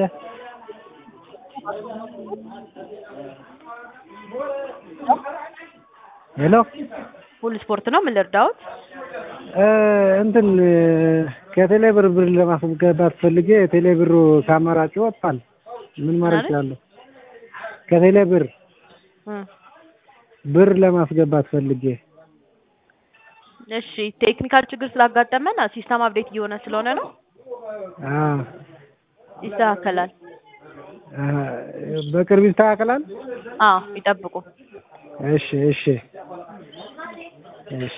ሄሎ ሁሉ ስፖርት ነው። ምን ልርዳዎት? እ እንትን ከቴሌ ብር ብር ለማስገባት ፈልጌ የቴሌ ብሩ ከአማራጭ ወጥቷል። ምን ማድረግ ማለት? እችላለሁ? ከቴሌ ብር እ ብር ለማስገባት ፈልጌ እሺ ቴክኒካል ችግር ስላጋጠመን ሲስተም አፕዴት እየሆነ ስለሆነ ነው። አ ይስተካከላል። አ በቅርብ ይስተካከላል። አዎ ይጠብቁ። እሺ እሺ